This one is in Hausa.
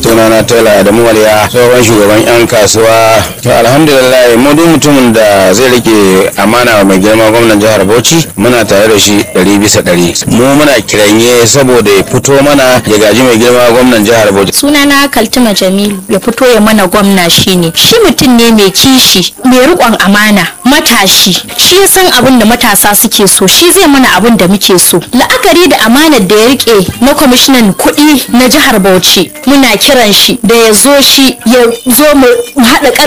sunana tela da muwaliya tsohon shugaban yan kasuwa to alhamdulillah mu duk mutumin da zai rike amana mai girma gwamnan jihar bauchi muna tare da shi ɗari bisa ɗari mu muna kiranye saboda ya fito mana ya gaji mai girma gwamnan jihar bauchi sunana kaltuma jamilu ya fito ya mana gwamna shine shi mutum ne mai kishi mai riƙon amana matashi shi ya san abin da matasa suke so shi zai mana abin da muke so la'akari da amanar da ya rike na kwamishinan kuɗi na jihar bauchi muna kiran shi da ya zo shi ya zo mu haɗa